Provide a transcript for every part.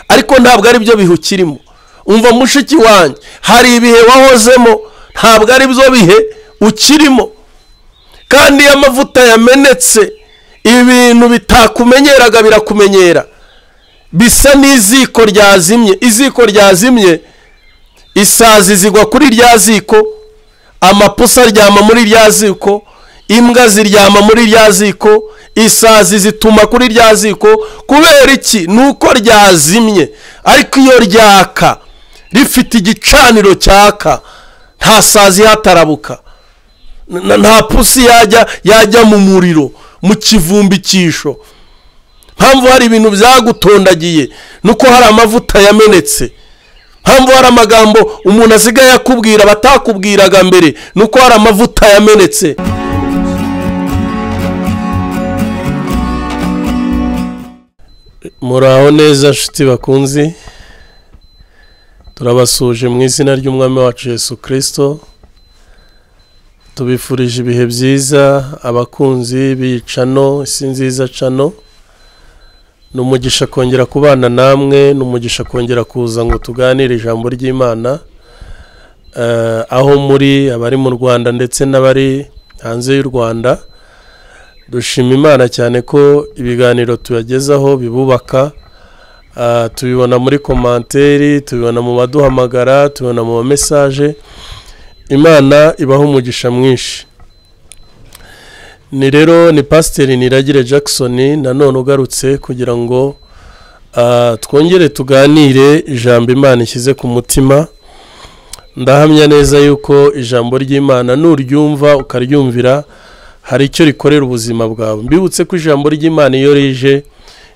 ariko ntabwo ari byo bihe ukirimo umva mushiki wanjye hari ibihe wahozemo ntabwo ari byo bihe ukirimo kandi iyo amavuta yamenetse ibintu bitakumenyeraga birakumenyera bisa n'iziko ryazimye iziko ryazimye isazi zigwa kuri rya ziko amapusa aryama muri rya ziko imbwa ziryama muri rya ziko isazi zituma kuri rya ziko kubera iki ni uko ryazimye ariko iyo ryaka rifite igicaniro cyaka nta sazi hatarabuka nta pusi yajya yajya mu muriro mu kivumbikisho mpamvu hari ibintu byagutondagiye nuko hari amavuta yamenetse mpamvu hari amagambo umuntu asigaye akubwira batakubwiraga mbere nuko hari amavuta yamenetse muraho neza nshuti bakunzi turabasuje mu izina ry'umwami wacu Yesu kirisito tubifurije ibihe byiza abakunzi b'iyi cano isi nziza cano ni umugisha kongera kubana namwe ni umugisha kongera kuza ngo tuganire ijambo ry'imana aho muri abari mu rwanda ndetse n'abari hanze y'u rwanda dushima imana cyane ko ibiganiro tuyagezaho bibubaka tubibona muri komanteri tubibona mu baduhamagara tubibona mu ma mesaje imana ibaho umugisha mwinshi ni rero ni pasiteri niragire jackson nanone ugarutse kugira ngo twongere tuganire ijambo imana ishyize ku mutima ndahamya neza yuko ijambo ry'imana nuryumva ukaryumvira hari icyo rikorera ubuzima bwawe mbibutse ko ijambo ry'imana iyo rije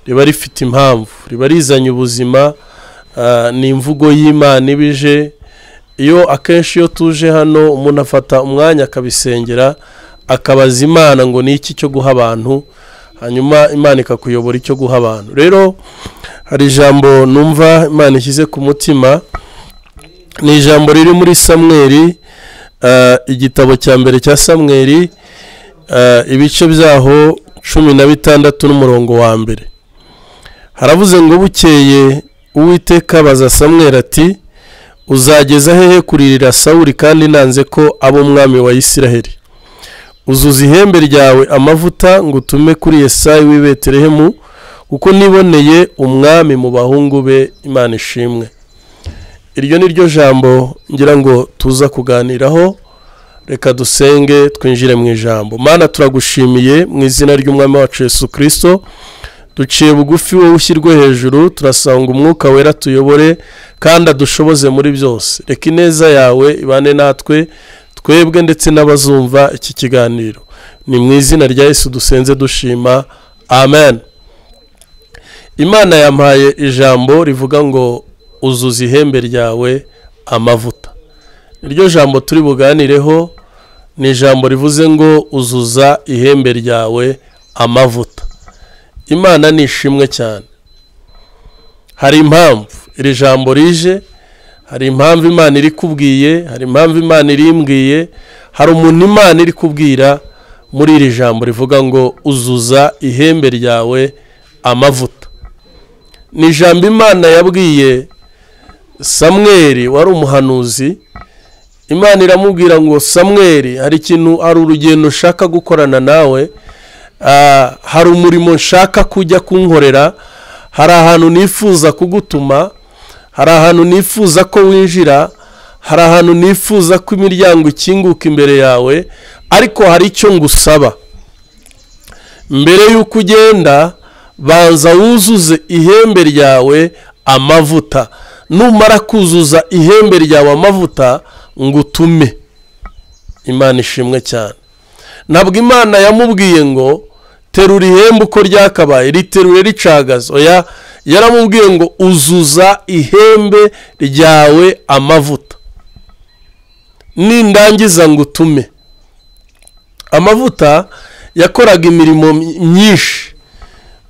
riba rifite impamvu riba rizanye ubuzima ni imvugo y'imana iba ije iyo akenshi iyo tuje hano umuntu afata umwanya akabisengera akabaza imana ngo ni iki cyo guha abantu hanyuma imana ikakuyobora icyo guha abantu rero hari ijambo numva imana ishyize ku mutima ni ijambo riri muri samweri igitabo cya mbere cya samweri ibice byaho cumi na bitandatu n'umurongo wa mbere haravuze ngo bukeye uwiteka baza samweri ati uzageza hehe kuririra sawuri kandi nanze ko abo umwami wa isiraheli uzuza ihembe ryawe amavuta ngo utume kuri Yesayi w'i Betelehemu kuko niboneye umwami mu bahungu be imana ishimwe iryo ni ryo jambo ngira ngo tuza kuganiraho reka dusenge twinjire mu ijambo mana turagushimiye mu izina ry'umwami wacu Yesu kirisito duciye bugufi wowe ushyirwe hejuru turasanga umwuka wera tuyobore kandi adushoboze muri byose reka ineza yawe ibane natwe twebwe ndetse n'abazumva iki kiganiro ni mu izina rya Yesu dusenze dushima amen imana yampaye ijambo rivuga ngo uzuza ihembe ryawe amavuta iryo jambo turi buganireho ni ijambo rivuze ngo uzuza ihembe ryawe amavuta imana ni ishimwe cyane hari impamvu iri jambo rije hari impamvu imana iri kubwiye hari impamvu imana irimbwiye hari umuntu imana iri kubwira muri iri jambo rivuga ngo uzuza ihembe ryawe amavuta ni ijambo imana yabwiye samweri wari umuhanuzi imana iramubwira ngo samweri hari ikintu hari urugendo ushaka gukorana nawe hari umurimo nshaka kujya kunkorera hari ahantu nifuza kugutuma hari ahantu nifuza ko winjira hari ahantu nifuza ko imiryango ikinguka imbere yawe ariko hari icyo ngusaba mbere y'uko ugenda banza wuzuze ihembe ryawe amavuta numara kuzuza ihembe ryawe amavuta ngo utume imana ishimwe cyane ntabwo imana yamubwiye ngo terura ihembe uko ryakabaye riterure ricagaze oya yaramubwiye ngo uzuza ihembe ryawe amavuta nindangiza ngo utume amavuta yakoraga imirimo myinshi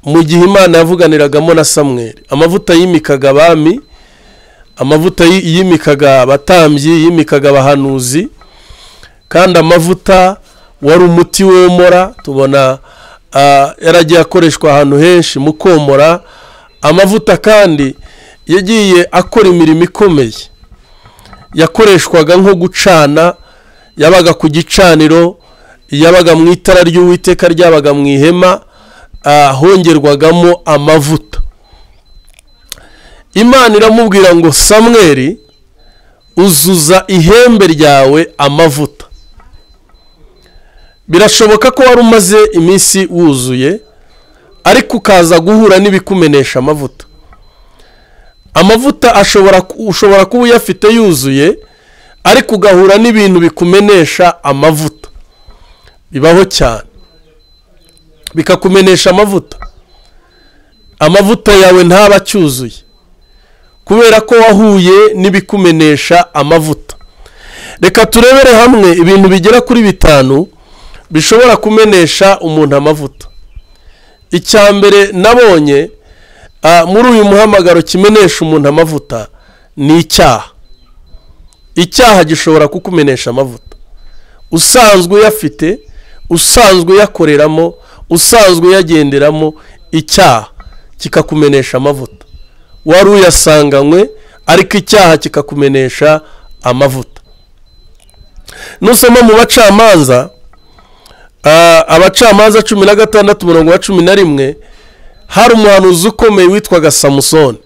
mu gihe imana yavuganiragamo na samweri amavuta yimikaga abami amavuta yimikaga abatambyi yimikaga abahanuzi kandi amavuta wari umuti womora tubona yaragiye akoreshwa ahantu henshi mu komora amavuta kandi yagiye akora imirimo ikomeye yakoreshwaga nko gucana yabaga ku gicaniro yabaga mu itara ry'uwiteka ryabaga mu ihema hongerwagamo amavuta imana iramubwira ngo samweri uzuza ihembe ryawe amavuta birashoboka ko wari umaze iminsi wuzuye ariko ukaza guhura n'ibikumenesha amavuta amavuta ushobora kuba uyafite yuzuye ariko ugahura n'ibintu bikumenesha amavuta bibaho cyane bikakumenesha amavuta amavuta yawe ntaba acyuzuye kubera ko wahuye n'ibikumenesha amavuta reka turebere hamwe ibintu bigera kuri bitanu bishobora kumenesha umuntu amavuta icya mbere nabonye muri uyu muhamagaro kimenesha umuntu amavuta ni icyaha icyaha gishobora kukumenesha amavuta usanzwe uyafite usanzwe uyakoreramo usanzwe uyagenderamo icyaha kikakumenesha amavuta wari uyasanganywe ariko icyaha kikakumenesha amavuta nusoma mu bacamanza abacamanza cumi na gatandatu mirongo na cumi na rimwe hari umuhanuzi ukomeye witwaga samusoni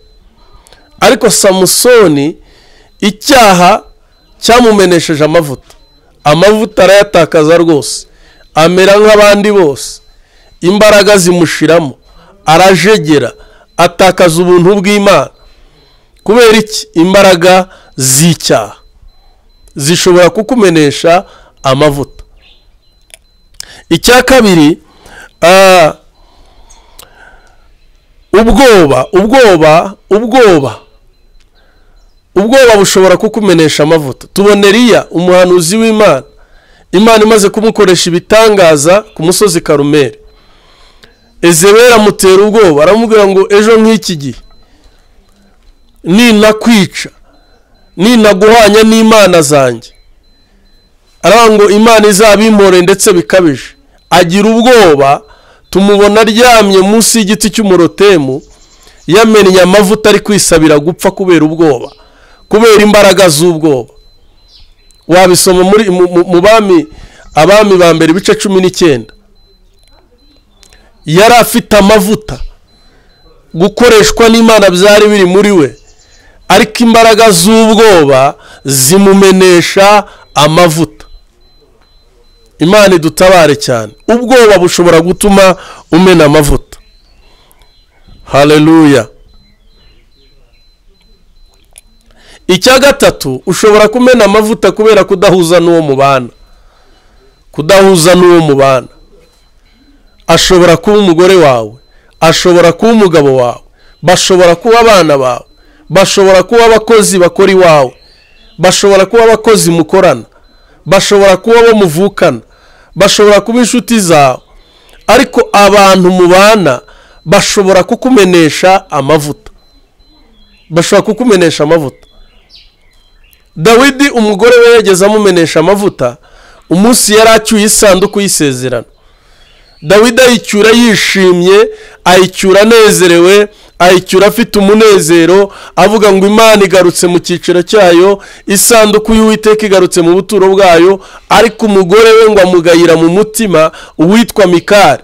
ariko samusoni icyaha cyamumenesheje amavuta amavuta arayatakaza rwose amera nk'abandi bose imbaraga zimushiramo arajegera atakaza ubuntu bw'imana kubera iki imbaraga z'icyaha zishobora kukumenesha amavuta icya kabiri ubwoba ubwoba ubwoba ubwoba bushobora kukumenesha amavuta tubona eriya umuhanuzi w'imana imana imaze kumukoresha ibitangaza ku musozi karumeri ezebera amutera ubwoba aramubwira ngo ejo nk'iki gihe ninakwica ninaguhanya n'imana zanjye ngo imana izabimore ndetse bikabije agira ubwoba tumubona aryamye munsi y'igiti cy'umurotemu yamennye amavuta ari kwisabira gupfa kubera ubwoba kubera imbaraga z'ubwoba wabisoma mu bami abami ba mbere ibice cumi n'icyenda yari afite amavuta gukoreshwa n'imana byari biri muri we ariko imbaraga z'ubwoba zimumenesha amavuta imana idutabare cyane ubwoba bushobora gutuma umena amavuta hareruya icya gatatu ushobora kumena amavuta kubera kudahuza n'uwo mubana kudahuza n'uwo mubana ashobora kuba umugore wawe ashobora kuba umugabo wawe bashobora kuba abana bawe bashobora kuba abakozi bakora iwawe bashobora kuba abakozi mukorana bashobora kuba abo muvukana bashobora kuba inshuti zawe ariko abantu mubana bashobora kukumenesha amavuta bashobora kukumenesha amavuta dawidi umugore we yageze amumenesha amavuta umunsi yari acyuye isanduku y'isezerano dawidi ayicyura yishimye ayicyura anezerewe ayicyura afite umunezero avuga ngo imana igarutse mu cyiciro cyayo isanduku y'uwiteka igarutse mu buturo bwayo ariko umugore we ngo amugayira mu mutima uwitwa mikari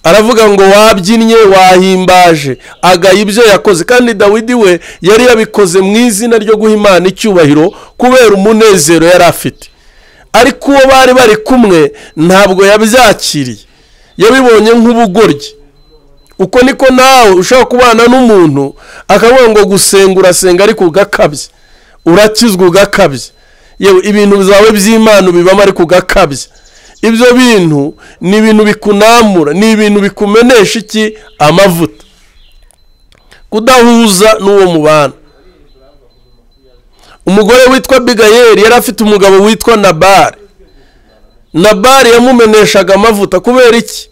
aravuga ngo wabyinnye wahimbaje agaya ibyo yakoze kandi dawidi we yari yabikoze mu izina ryo guha imana icyubahiro kubera umunezero yari afite ariko uwo bari bari kumwe ntabwo yabyakiriye yabibonye nk'ubugoryi uko niko nawe ushobora kubana n'umuntu akavuga ngo gusenga urasenga ariko ugakabye urakizwa ugakabye yewe ibintu byawe by'imana ubibamo ariko ugakabye ibyo bintu ni ibintu bikunamura ni ibintu bikumenesha iki amavuta kudahuza n'uwo mubana umugore witwa bigayeri yari afite umugabo witwa nabari nabari yamumeneshaga amavuta kubera iki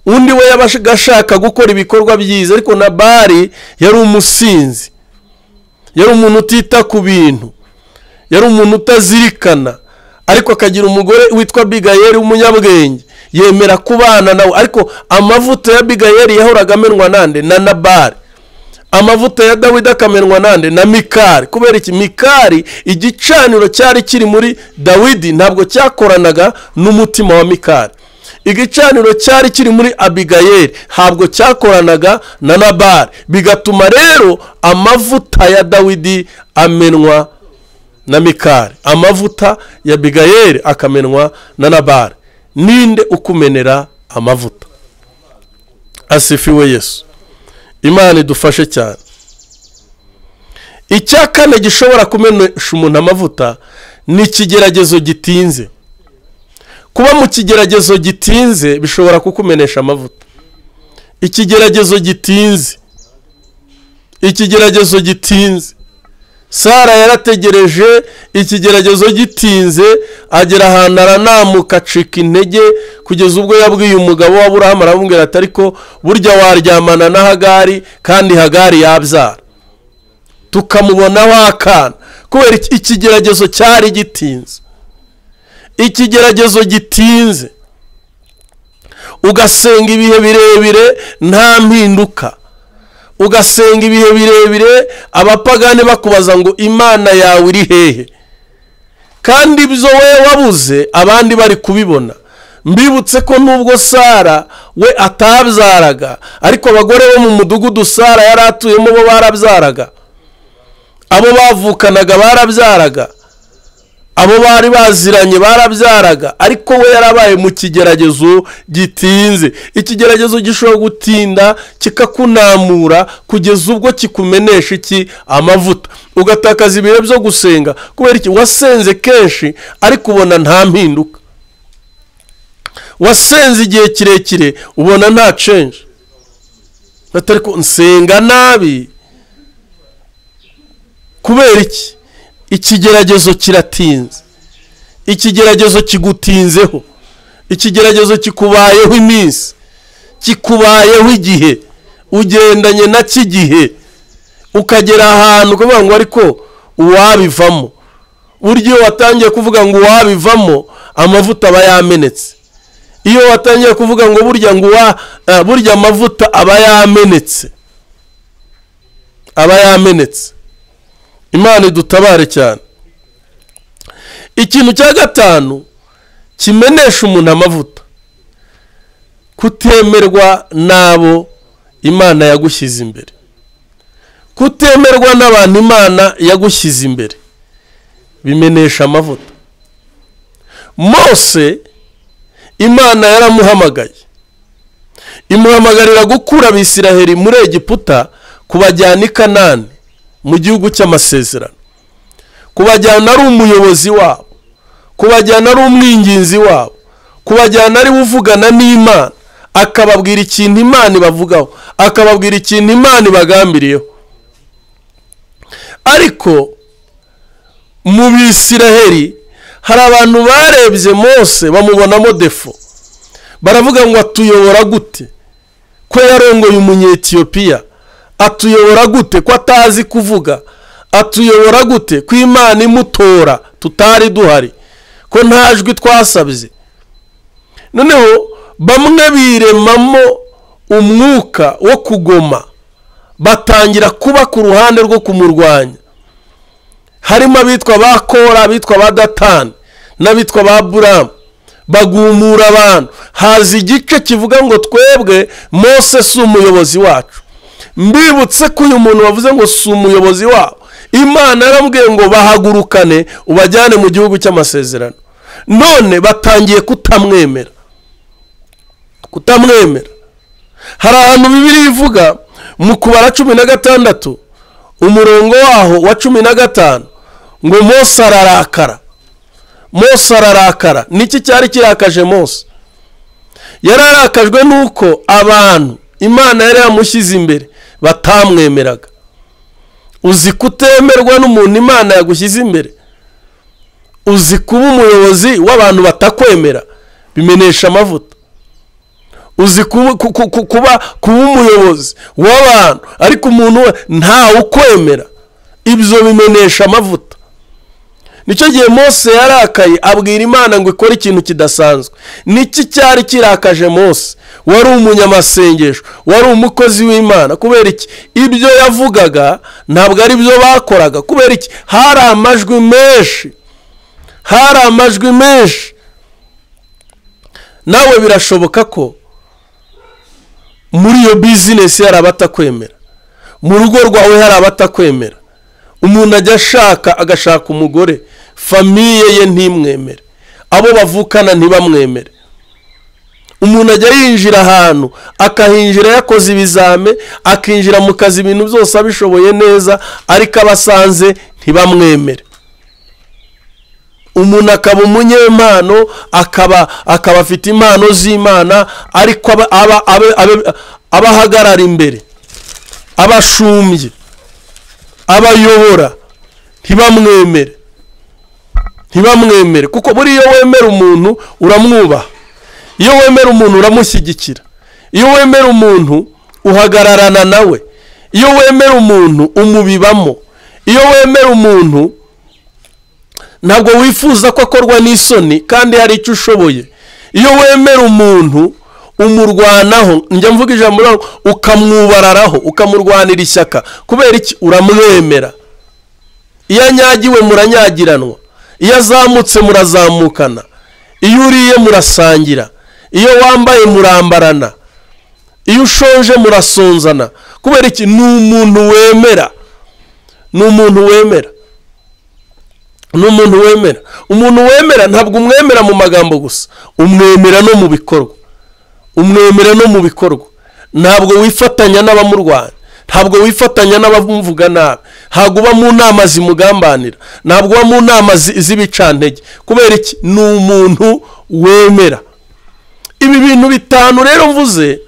undi we yabaga ashaka gukora ibikorwa byiza ariko na bari yari umusinzi yari umuntu utita ku bintu yari umuntu utazirikana ariko akagira umugore witwa bigayeri w'umunyabwenge yemera kubana nawe ariko amavuta ya bigayeri yahoraga amenwa nande na nabari amavuta ya dawidi akamenwa nande na mikari kubera iki mikari igicaniro cyari kiri muri dawidi ntabwo cyakoranaga n'umutima wa mikari igicaniro cyari kiri muri abigayeri ntabwo cyakoranaga na nabari bigatuma rero amavuta ya dawidi amenwa na mikari amavuta ya abigayeri akamenwa na nabari ninde ukumenera amavuta asifiwe yesu imana idufashe cyane icya kane gishobora kumenesha umuntu amavuta ni ikigeragezo gitinze kuba mu kigeragezo gitinze bishobora kukumenesha amavuta ikigeragezo gitinze ikigeragezo gitinze sara yarategereje ikigeragezo gitinze agera ahantu aranamuka acika intege kugeza ubwo yabwiye umugabo wa burahamu aramubwira ati ariko burya waryamana na hagari kandi hagari yabyara tukamubona wakana kubera ikigeragezo cyari gitinze ikigeragezo gitinze ugasenga ibihe birebire nta mpinduka ugasenga ibihe birebire abapagani bakubaza ngo imana yawe iri hehe kandi ibyo we wabuze abandi bari kubibona mbibutse ko nubwo sara we atabyaraga ariko abagore bo mu mudugudu sara yari atuyemo bo barabyaraga abo bavukanaga barabyaraga abo bari baziranye barabyaraga ariko we yarabaye mu kigeragezo gitinze ikigeragezo gishobora gutinda kikakunamura kugeza ubwo kikumenesha iki amavuta ugatakaza ibihe byo gusenga kubera iki wasenze kenshi ariko ubona nta mpinduka wasenze igihe kirekire ubona nta cenje batari nsenga nabi kubera iki ikigeragezo kiratinze ikigeragezo kigutinzeho ikigeragezo kikubayeho iminsi kikubayeho igihe ugendanye na cy'igihe ukagera ahantu ukavuga ngo ariko uwabivamo burya iyo watangiye kuvuga ngo uwabivamo amavuta aba yamenetse iyo watangiye kuvuga ngo burya ngo burya amavuta aba yamenetse aba yamenetse imana idutabare cyane ikintu cya gatanu kimenesha umuntu amavuta kutemerwa n'abo imana yagushyize imbere kutemerwa n'abantu imana yagushyize imbere bimenesha amavuta mose imana yaramuhamagaye imuhamagarira gukura abisiraheri muri egiputa kubajyana i kanani mu gihugu cy'amasezerano kubajyana ari umuyobozi wabo kubajyana ari umwinginzi wabo kubajyana ari uvugana n'imana akababwira ikintu imana ibavugaho akababwira ikintu imana ibagambiriyeho ariko mu bisiraheri hari abantu barebye mose bamubonamo defo baravuga ngo atuyobora gute ko yarongoye umunyetiyopiya atuyobora gute ko atazi kuvuga atuyobora gute ko imana imutora tutari duhari ko nta jwi twasabye noneho bamwe biremamo umwuka wo kugoma batangira kuba ku ruhande rwo kumurwanya harimo abitwa ba kora abitwa ba datani n'abitwa ba buramu bagumura abantu haza igice kivuga ngo twebwe mose si umuyobozi wacu mbibutse ko uyu muntu wavuze ngo si umuyobozi wabo imana yarambwiye ngo bahagurukane ubajyane mu gihugu cy'amasezerano none batangiye kutamwemera kutamwemera hari ahantu bibiri ivuga mu kubara cumi na gatandatu umurongo waho wa cumi na gatanu ngo mose ararakara mose ararakara niki cyari kirakaje mose yari arakajwe n'uko abantu imana yari yamushyize imbere batamwemeraga uzi kutemerwa n'umuntu imana yagushyize imbere uzi kuba umuyobozi w'abantu batakwemera bimenesha amavuta uzi kuba kuba umuyobozi w'abantu ariko umuntu ntawe ukwemera ibyo bimenesha amavuta nicyo gihe Mose yarakaye abwira imana ngo ikore ikintu kidasanzwe niki cyari kirakaje Mose wari umunyamasengesho wari umukozi w'imana kubera iki ibyo yavugaga ntabwo ari byo bakoraga kubera iki hari amajwi menshi hari amajwi menshi nawe birashoboka ko muri iyo bizinesi hari abatakwemera mu rugo rwawe hari abatakwemera umuntu ajya ashaka agashaka umugore famiye ye ntimwemere abo bavukana ntibamwemere umuntu ajya yinjira ahantu akahinjira yakoze ibizame akinjira mu kazi ibintu byose abishoboye neza ariko abasanze ntibamwemere umuntu akaba umunyempano akaba akaba afite impano z'imana ariko aba ahagarara imbere aba ashumbye abayobora ntibamwemere ntibamwemere kuko buriya iyo wemera umuntu uramwubaha iyo wemera umuntu uramushyigikira iyo wemera umuntu uhagararana nawe iyo wemera umuntu umubibamo iyo wemera umuntu ntabwo wifuza ko akorwa n'isoni kandi hari icyo ushoboye iyo wemera umuntu umurwanaho njya mvuga ijambo rero ukamwubararaho ukamurwanira ishyaka kubera iki uramwemera iyo anyagiwe muranyagiranwa iyo azamutse murazamukana iyo uriye murasangira iyo wambaye murambarana iyo ushonje murasonzana kubera iki ni umuntu wemera ni umuntu wemera ni umuntu wemera umuntu wemera ntabwo umwemera mu magambo gusa umwemera no mu bikorwa umwemera no mu bikorwa ntabwo wifatanya n'abamurwanya ntabwo wifatanya n'abamuvuga nabi ntabwo uba mu nama zimugambanira ntabwo uba mu nama z'ibicantege kubera iki ni umuntu wemera ibi bintu bitanu rero mvuze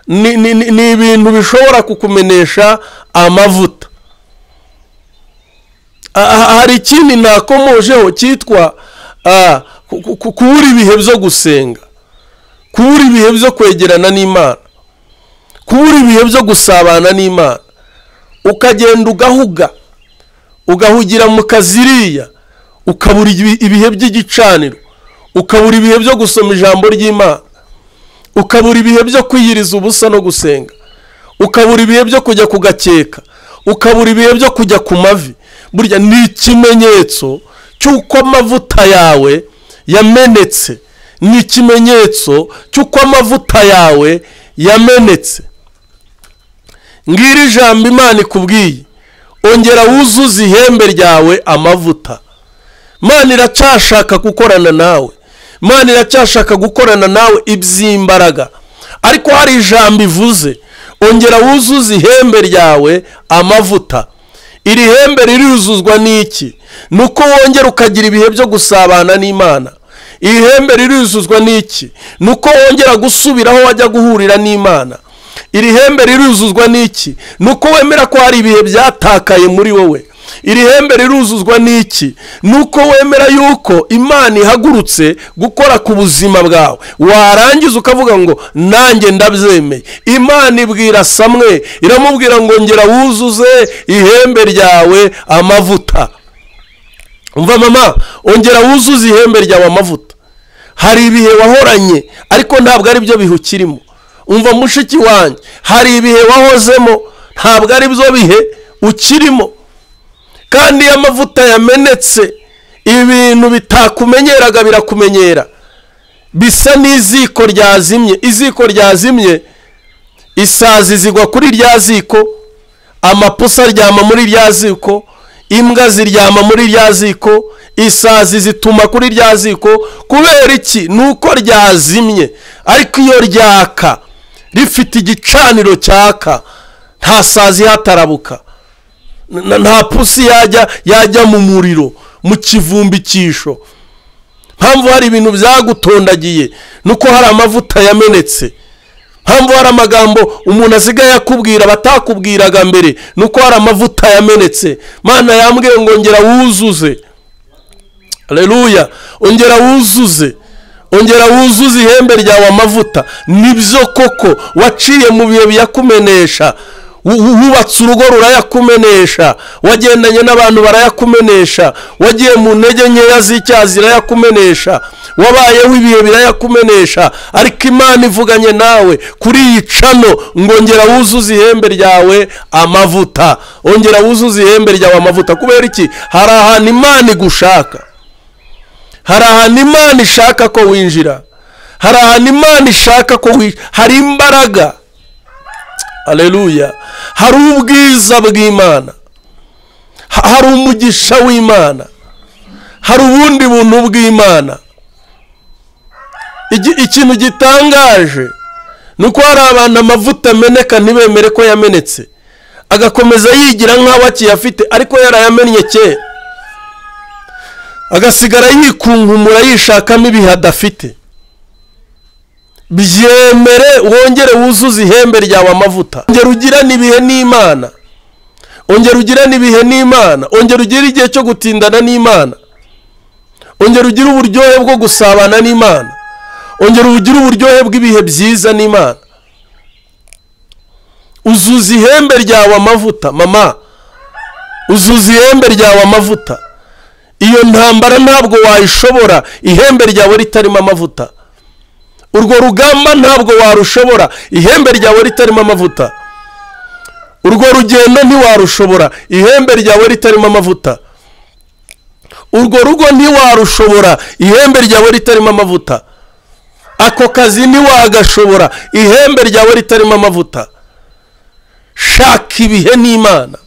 ni ibintu bishobora kukumenesha amavuta hari ikindi nakomojeho cyitwa kubura ibihe byo gusenga kubura ibihe byo kwegerana n'imana kubura ibihe byo gusabana n'imana ukagenda ugahuga ugahugira mu kaziriya ukabura ibihe by'igicaniro ukabura ibihe byo gusoma ijambo ry'imana ukabura ibihe byo kwiyiriza ubusa no gusenga ukabura ibihe byo kujya ku gakeka ukabura ibihe byo kujya ku mavi burya ni ikimenyetso cy'uko amavuta yawe yamenetse ni ikimenyetso cy'uko amavuta yawe yamenetse ngiri ijambo imana ikubwiye ongera wuzuze ihembe ryawe amavuta imana iracyashaka gukorana nawe imana iracyashaka gukorana nawe iby'imbaraga ariko hari ijambo ivuze ongera wuzuze ihembe ryawe amavuta iri hembe riruzuzwa n'iki ni uko wongera ukagira ibihe byo gusabana n'imana iri hembe riruzuzwa n'iki ni uko wongera gusubira aho wajya guhurira n'imana iri hembe riruzuzwa n'iki ni uko wemera ko hari ibihe byatakaye muri wowe iri hembe riruzuzwa n'iki ni uko wemera yuko imana ihagurutse gukora ku buzima bwawe warangiza ukavuga ngo nanjye ndabyemeye imana ibwira samwe iramubwira ngo ngera wuzuze ihembe ryawe amavuta umva mama ongera wuzuze ihembe ryawe amavuta hari ibihe wahoranye ariko ntabwo ari byo bihe ukirimo umva mushiki wanjye hari ibihe wahozemo ntabwo ari byo bihe ukirimo kandi iyo amavuta yamenetse ibintu bitakumenyeraga birakumenyera bisa n'iziko ryazimye iziko ryazimye isazi zigwa kuri rya ziko amapusa aryama muri rya ziko imbwa ziryama muri rya ziko isazi zituma kuri rya ziko kubera iki ni uko ryazimye ariko iyo ryaka rifite igicaniro cyaka nta sazi hatarabuka nta pusi yajya yajya mu muriro mu kivumbikisho mpamvu hari ibintu byagutondagiye nuko hari amavuta yamenetse mpamvu hari amagambo umuntu asigaye akubwira batakubwiraga mbere nuko hari amavuta yamenetse mana yambwiye ngo ngera wuzuze reruya ongera wuzuze ongera wuzuze ihembe ryawe amavuta nibyo koko waciye mu bihe biyakumenesha wubatse urugo rurayakumenesha wagendanye n'abantu barayakumenesha wagiye mu ntege nkeya z'icyaha zirayakumenesha wabayeho ibihe birayakumenesha ariko imana ivuganye nawe kuri iyi cano ngongera wuzuze ihembe ryawe amavuta ongera wuzuze ihembe ryawe amavuta kubera iki hari ahantu imana igushaka hari ahantu imana ishaka ko winjira hari ahantu imana ishaka ko winjira hari imbaraga aleluya hari ubwiza bw'imana hari umugisha w'imana hari ubundi buntu bw'imana ikintu gitangaje ni uko hari abantu amavuta ameneka ntibemere ko yamenetse agakomeza yigira nk'aho akiyafite ariko yarayamennye kera agasigara yikunkumura yishakamo ibihe adafite byemere wongere wuzuze ihembe ryawe amavuta ongera ugirane ibihe n'imana ongera ugirane ibihe n'imana ongera ugire igihe cyo gutindana n'imana ongera ugire uburyohe bwo gusabana n'imana ongera ugire uburyohe bw'ibihe byiza n'imana uzuza ihembe ryawe amavuta mama uzuza ihembe ryawe amavuta iyo ntambara ntabwo wayishobora ihembe ryawe ritarimo amavuta urwo rugamba ntabwo warushobora ihembe ryawe ritarimo amavuta urwo rugendo ntiwarushobora ihembe ryawe ritarimo amavuta urwo rugo ntiwarushobora ihembe ryawe ritarimo amavuta ako kazi ntiwagashobora ihembe ryawe ritarimo amavuta shaka ibihe n'imana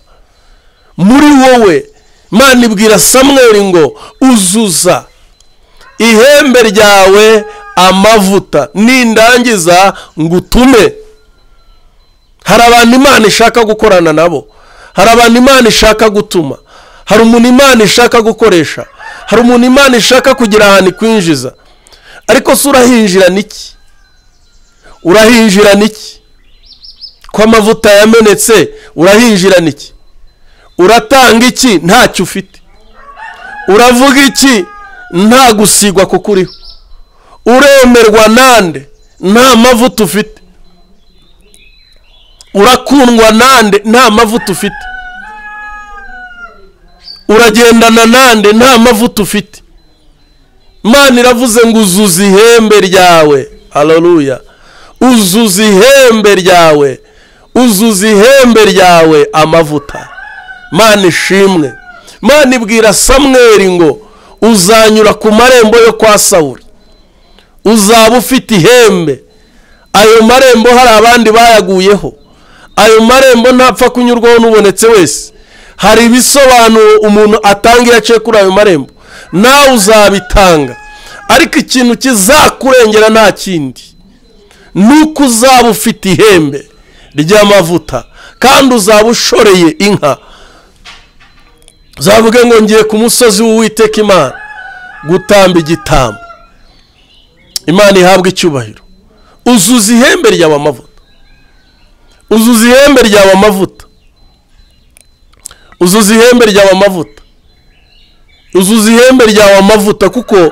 muri wowe imana ibwira samweri ngo uzuza ihembe ryawe amavuta nindangiza ngo utume hari abantu imana ishaka gukorana nabo hari abantu imana ishaka gutuma hari umuntu imana ishaka gukoresha hari umuntu imana ishaka kugira ahantu ikwinjiza ariko se urahinjirana iki urahinjirana iki ko amavuta yamenetse urahinjirana iki uratanga iki ntacyo ufite uravuga iki nta gusigwa kuko uriho uremerwa nande nta mavuta ufite urakundwa nande nta mavuta ufite uragendana nande nta mavuta ufite imana iravuze ngo uzuze ihembe ryawe hararuya uzuze ihembe ryawe uzuze ihembe ryawe amavuta imana ishimwe imana ibwira samweri ngo uzanyura ku marembo yo kwa sawuri uzaba ufite ihembe ayo marembo hari abandi bayaguyeho ayo marembo ntapfa kunyurwaho n'ubonetse wese hari ibisobanuro umuntu atanga iyo aciye kuri ayo marembo nawe uzabitanga ariko ikintu kizakurengera nta kindi ni uko uzaba ufite ihembe ry'amavuta kandi uzaba ushoreye inka zavuge ngo ngiye ku musozi w'uwiteka imana gutamba igitambo imana ihabwa icyubahiro uzuza ihembe ryawe amavuta uzuza ihembe ryawe amavuta uzuza ihembe ryawe amavuta uzuza ihembe ryawe amavuta kuko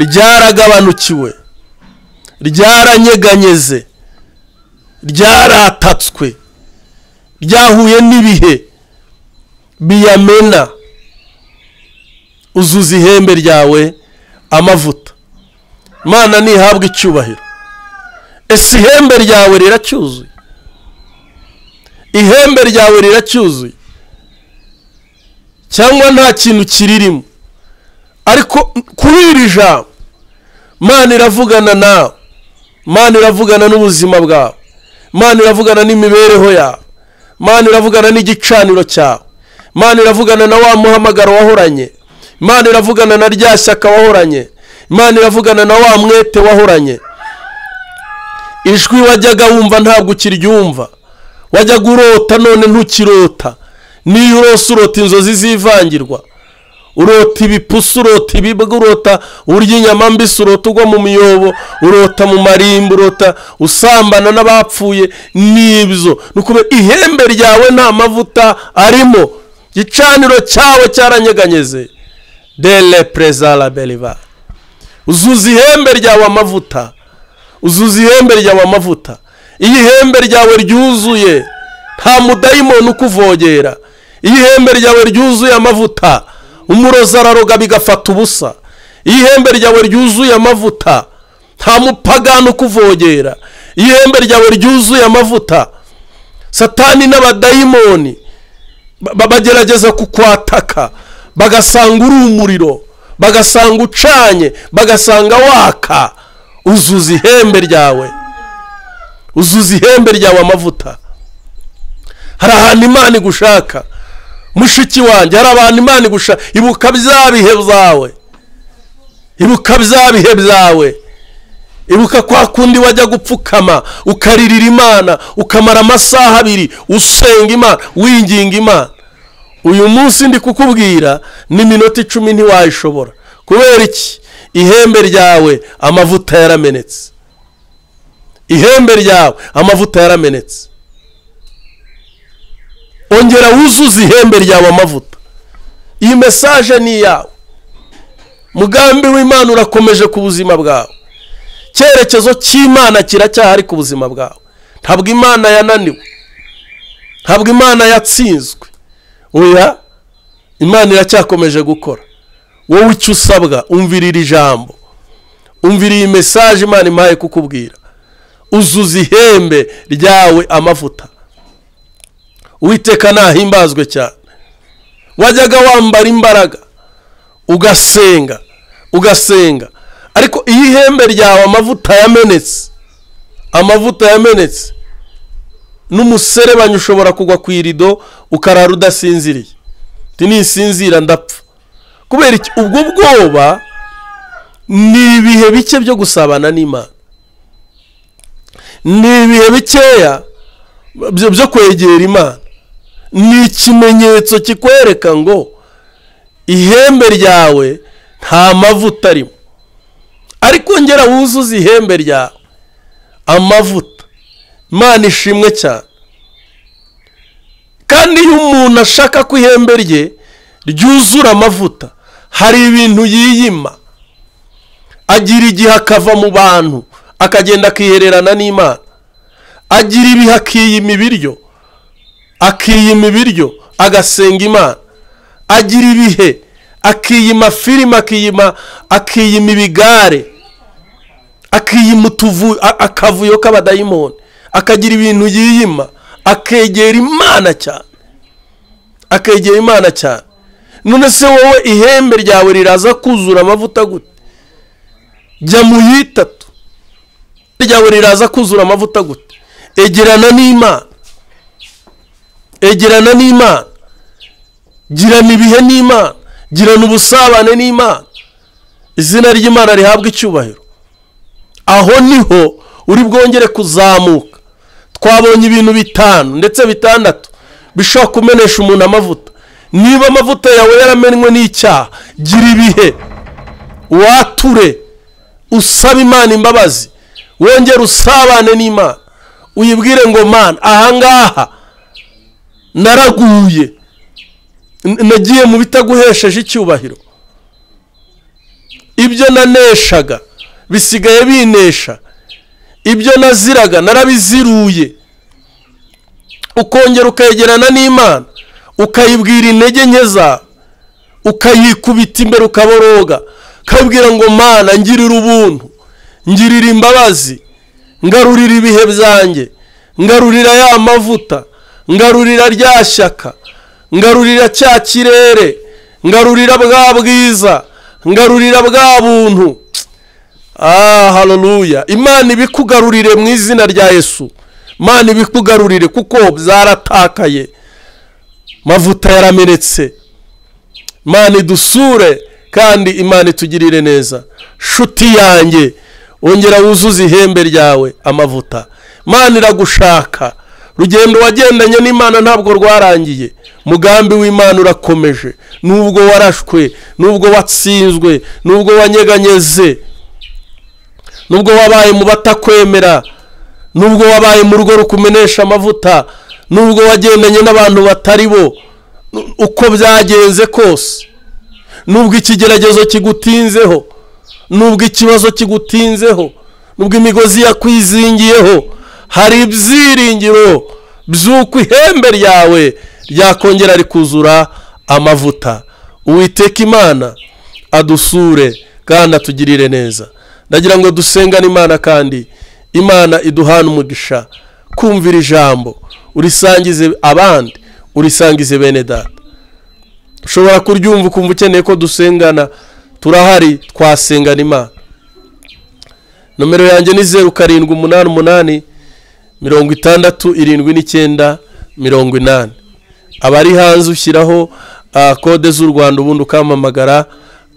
ryaragabanukiwe ryaranyeganyeze ryaratatswe ryahuye n'ibihe biyamena uzuza ihembe ryawe amavuta imana ntihabwe icyubahiro ese ihembe ryawe riracyuzuye ihembe ryawe riracyuzuye cyangwa nta kintu kiririmo ariko kuri iri jambo imana iravugana nawe imana iravugana n'ubuzima bwawe imana iravugana n'imibereho yawe imana iravugana n'igicaniro cyawe imana iravugana na wa muhamagaro wahoranye imana iravugana na rya shyaka wahoranye imana iravugana na wa mwete wahoranye ijwi wajyaga wumva ntabwo ukiryumva wajyaga urota none ntukirota niyo urose urota inzozi zivangirwa urota ibipusi urota ibibwa urota urya inyama mbisi urota ugwa mu miyobo urota mu marimba urota usambana n'abapfuye n'ibyo ni ukubera ihembe ryawe nta mavuta arimo gicaniro cyawe cyaranyeganyeze dele perezida la uzuza ihembe ryawe amavuta uzuza ihembe ryawe amavuta iyo ihembe ryawe ryuzuye nta mudayimoni ukuvogera iyo ihembe ryawe ryuzuye amavuta umurozi araroga bigafata ubusa iyo ihembe ryawe ryuzuye amavuta nta mupagani ukuvogera iyo ihembe ryawe ryuzuye amavuta satani n'abadayimoni bagerageza kukwataka bagasanga uri umuriro bagasanga ucanye bagasanga waka uzuza ihembe ryawe uzuza ihembe ryawe amavuta hari ahantu imana igushaka mushiki wanjye hari abantu imana igushaka ibuka bya bihe byawe ibuka bya bihe byawe ibuka kwa kundi wajya gupfukama ukaririra imana ukamara amasaha abiri usenga imana winginga imana uyu munsi ndi kukubwira n'iminota icumi ntiwayishobora kubera iki ihembe ryawe amavuta yaramenetse ihembe ryawe amavuta yaramenetse ongera wuzuze ihembe ryawe amavuta iyi mesaje ni iyawe mugambi w'imana urakomeje ku buzima bwawe icyerekezo cy'imana kiracyahari ku buzima bwawe ntabwo imana yananiwe ntabwo imana yatsinzwe oya imana iracyakomeje gukora wowe icyo usabwa umvira iri jambo umvira iyi mesaje imana impaye kukubwira uzuza ihembe ryawe amavuta uwiteka ntahimbazwe cyane wajyaga wambara imbaraga ugasenga ugasenga ariko iyo ihembe ryawe amavuta yamenetse amavuta yamenetse n'umuserebanyi ushobora kugwa ku irido ukarara udasinziriye nisinzira ndapfa kubera iki ubwo bwoba ni ibihe bike byo gusabana n'imana ni ibihe bikeya byo kwegera imana ni ikimenyetso kikwereka ngo ihembe ryawe nta mavuta arimo ariko ngera wuzuze ihembe ryawe amavuta imana ishimwe cyane kandi iyo umuntu ashaka ko ihembe rye ryuzura amavuta hari ibintu yiyima agira igihe akava mu bantu akagenda akihererana n'imana agira ibihe akiyima ibiryo akiyima ibiryo agasenga imana agira ibihe akiyima filime akiyima akiyima ibigare akiyima utuvu akavuyo k'abadayimoni akagira ibintu yiyima akegera imana cyane akegera imana cyane none se wowe ihembe ryawe riraza kuzura amavuta gute jya mu yitatu ryawe riraza kuzura amavuta gute egerana n'imana egerana n'imana girana ibihe n'imana girana ubusabane n'imana izina ry'imana rihabwa icyubahiro aho niho uri bwongere kuzamuka twabonye ibintu bitanu ndetse bitandatu bishobora kumenesha umuntu amavuta niba amavuta yawe yaramenywe n'icyaha gira ibihe wature usaba imana imbabazi wongere usabane n'imana uyibwire ngo mana ahangaha naraguye nagiye mu bitaguhesheje icyubahiro ibyo naneshaga bisigaye binesha ibyo naziraga narabiziruye ukongera ukegerana n'imana ukayibwira intege nke zawe ukayikubita imbere ukaboroga ukabwira ngo mana ngirira ubuntu ngirira imbabazi ngarurira ibihe byanjye ngarurira ya mavuta ngarurira rya shyaka ngarurira cya kirere ngarurira bwa bwiza ngarurira bwa buntu aha haruruya imana ibikugarurire mu izina rya yesu imana ibikugarurire kuko byaratakaye mavuta yaramenetse imana idusure kandi imana itugirire neza shuti yanjye wongera wuzuze ihembe ryawe amavuta imana iragushaka rugendo wagendanye n'imana ntabwo rwarangiye mugambi w'imana urakomeje nubwo warashwe nubwo watsinzwe nubwo wanyeganyeze nubwo wabaye mu batakwemera nubwo wabaye mu rugo rukumenesha amavuta nubwo wagendanye n'abantu batari bo uko byagenze kose nubwo ikigeragezo kigutinzeho nubwo ikibazo kigutinzeho nubwo imigozi yakwizingiyeho hari ibyiringiro by'uko ihembe ryawe ryakongera rikuzura amavuta uwiteka imana adusure kandi atugirire neza ndagira ngo dusengane imana kandi imana iduhane umugisha kumvira ijambo urisangize abandi urisangize bene data ushobora kuryumva ukumva ukeneye ko dusengana turahari twasengana imana nomero yanjye ni zeru karindwi umunani umunani mirongo itandatu irindwi n'icyenda mirongo inani abari hanze ushyiraho kode z'u rwanda ubundi ukamamagara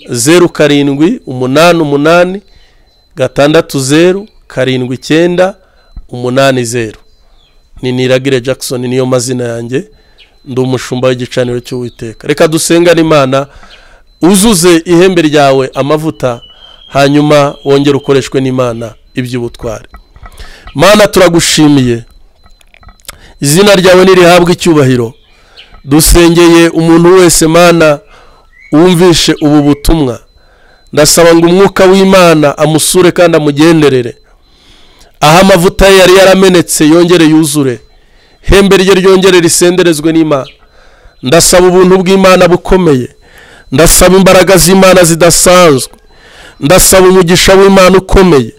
zeru karindwi umunani umunani gatandatu zeru karindwi icyenda umunani zeru ni niragire jackson niyo mazina yanjye ndi umushumba w'igicaniro cy'uwiteka reka dusengane imana uzuze ihembe ryawe amavuta hanyuma wongere ukoreshwe n'imana iby'ubutware mana turagushimiye izina ryawe ntirihabwe icyubahiro dusengeye umuntu wese mana wumvishe ubu butumwa ndasaba ngo umwuka w'imana amusure kandi amugenderere aho amavuta ye yari yaramenetse yongere yuzure hembe rye ryongere risenderezwe n'imana ndasaba ubuntu bw'imana bukomeye ndasaba imbaraga z'imana zidasanzwe ndasaba umugisha w'imana ukomeye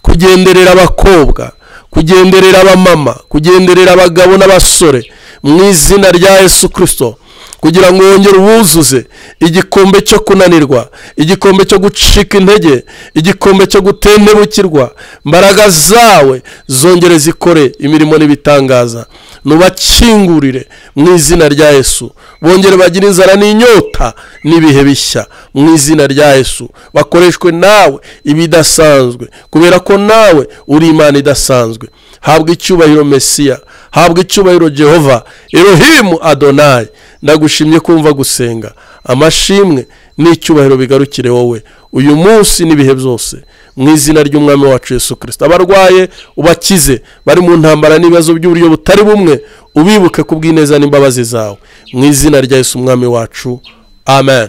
kugenderera abakobwa kugenderera abamama kugenderera abagabo n'abasore mu izina rya Yesu kirisito kugira ngo wongere uwuzuze igikombe cyo kunanirwa igikombe cyo gucika intege igikombe cyo gutendebukirwa imbaraga zawe zongere zikore imirimo n'ibitangaza nubakingurire mu izina rya yesu bongere bagire inzara n'inyota n'ibihe bishya mu izina rya yesu bakoreshwe nawe ibidasanzwe kubera ko nawe uri imana idasanzwe habwa icyubahiro mesiya habwa icyubahiro jehova erohimu adonayi ndagushimye kumva gusenga amashimwe n'icyubahiro bigarukire wowe uyu munsi n'ibihe byose mu izina ry'umwami wacu Yesu kirisita abarwaye ubakize bari mu ntambara n'ibibazo by'uburyo butari bumwe ubibuke ku bw'ineza n'imbabazi zawe mu izina rya Yesu umwami wacu amen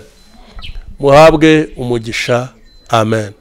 muhabwe umugisha amen